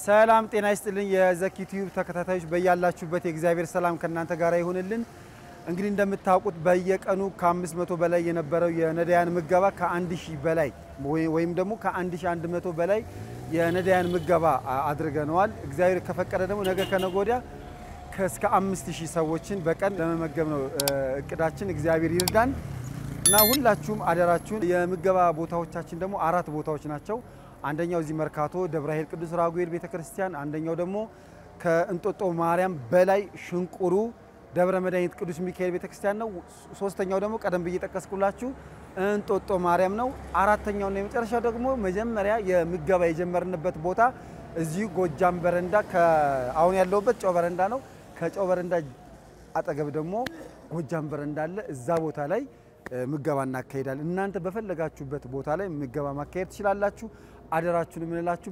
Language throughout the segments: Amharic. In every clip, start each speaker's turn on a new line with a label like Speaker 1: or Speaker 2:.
Speaker 1: ሰላም ጤና ይስጥልኝ። የዘኪ ቲዩብ ተከታታዮች በያላችሁበት የእግዚአብሔር ሰላም ከእናንተ ጋር ይሁንልን። እንግዲህ እንደምታውቁት በየቀኑ ከ500 በላይ የነበረው የነዳያን ምገባ ከ1000 በላይ ወይም ደግሞ ከ1100 በላይ የነዳያን ምገባ አድርገነዋል። እግዚአብሔር ከፈቀደ ደግሞ ነገ ከነገ ወዲያ እስከ 5000 ሰዎችን በቀን ለመመገብ ነው እቅዳችን። እግዚአብሔር ይርዳን እና ሁላችሁም አደራችሁን። የምገባ ቦታዎቻችን ደግሞ አራት ቦታዎች ናቸው። አንደኛው እዚህ መርካቶ ደብረ ኃይል ቅዱስ ራጉኤል ቤተክርስቲያን፣ አንደኛው ደግሞ ከእንጦጦ ማርያም በላይ ሽንቁሩ ደብረ መድኃኒት ቅዱስ ሚካኤል ቤተክርስቲያን ነው። ሶስተኛው ደግሞ ቀደም ብዬ ጠቀስኩላችሁ እንጦጦ ማርያም ነው። አራተኛውና የመጨረሻው ደግሞ መጀመሪያ የምገባ የጀመርንበት ቦታ እዚሁ ጎጃም በረንዳ አሁን ያለሁበት ጨው በረንዳ ነው። ከጨው በረንዳ አጠገብ ደግሞ ጎጃም በረንዳ አለ። እዛ ቦታ ላይ ምገባ እናካሄዳለን። እናንተ በፈለጋችሁበት ቦታ ላይ ምገባ ማካሄድ ትችላላችሁ። አደራችሁን የምንላችሁ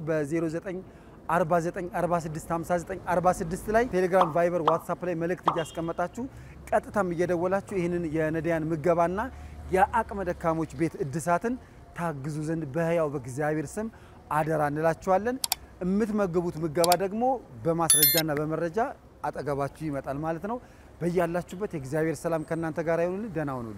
Speaker 1: በ0949465946 ላይ ቴሌግራም፣ ቫይበር፣ ዋትሳፕ ላይ መልእክት እያስቀመጣችሁ ቀጥታም እየደወላችሁ ይህንን የነዳያን ምገባና የአቅመ ደካሞች ቤት እድሳትን ታግዙ ዘንድ በሕያው በእግዚአብሔር ስም አደራ እንላችኋለን። የምትመግቡት ምገባ ደግሞ በማስረጃና በመረጃ አጠገባችሁ ይመጣል ማለት ነው። በያላችሁበት የእግዚአብሔር ሰላም ከእናንተ ጋር ይሁንልን። ደህና ሁኑልን።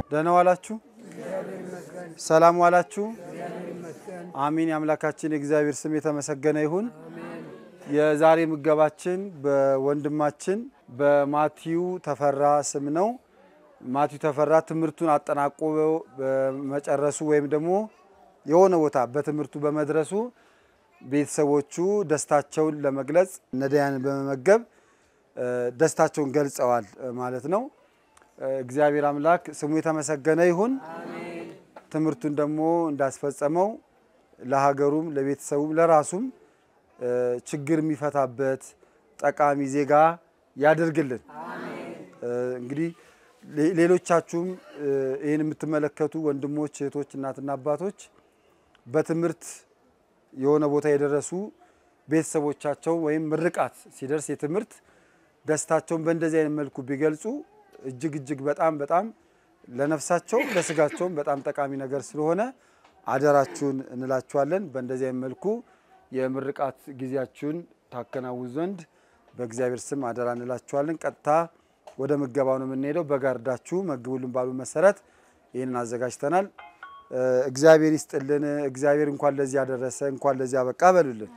Speaker 1: ደህና ዋላችሁ? ሰላም ዋላችሁ? አሚን። የአምላካችን የእግዚአብሔር ስም የተመሰገነ ይሁን። የዛሬ ምገባችን በወንድማችን በማቲው ተፈራ ስም ነው። ማቲው ተፈራ ትምህርቱን አጠናቆ በመጨረሱ ወይም ደግሞ የሆነ ቦታ በትምህርቱ በመድረሱ ቤተሰቦቹ ደስታቸውን ለመግለጽ ነዳያንን በመመገብ ደስታቸውን ገልጸዋል ማለት ነው። እግዚአብሔር አምላክ ስሙ የተመሰገነ ይሁን። ትምህርቱን ደግሞ እንዳስፈጸመው ለሀገሩም፣ ለቤተሰቡም፣ ለራሱም ችግር የሚፈታበት ጠቃሚ ዜጋ ያደርግልን። እንግዲህ ሌሎቻችሁም ይህን የምትመለከቱ ወንድሞች፣ እህቶች፣ እናትና አባቶች በትምህርት የሆነ ቦታ የደረሱ ቤተሰቦቻቸው ወይም ምርቃት ሲደርስ የትምህርት ደስታቸውን በእንደዚህ አይነት መልኩ ቢገልጹ እጅግ እጅግ በጣም በጣም ለነፍሳቸውም ለስጋቸውም በጣም ጠቃሚ ነገር ስለሆነ አደራችሁን እንላችኋለን። በእንደዚህ አይነት መልኩ የምርቃት ጊዜያችሁን ታከናውን ዘንድ በእግዚአብሔር ስም አደራ እንላችኋለን። ቀጥታ ወደ ምገባው ነው የምንሄደው። በጋርዳችሁ መግቡልን ባሉ መሰረት ይህንን አዘጋጅተናል። እግዚአብሔር ይስጥልን። እግዚአብሔር እንኳን ለዚህ ያደረሰ እንኳን ለዚህ አበቃ በሉልን።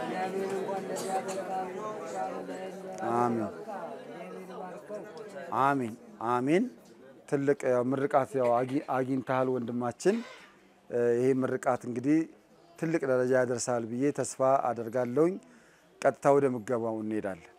Speaker 1: አሜን አሜን አሜን። ትልቅ ያው ምርቃት ያው አግኝተሃል ወንድማችን። ይሄ ምርቃት እንግዲህ ትልቅ ደረጃ ያደርሳል ብዬ ተስፋ አደርጋለሁኝ። ቀጥታ ወደ ምገባው እንሄዳለን።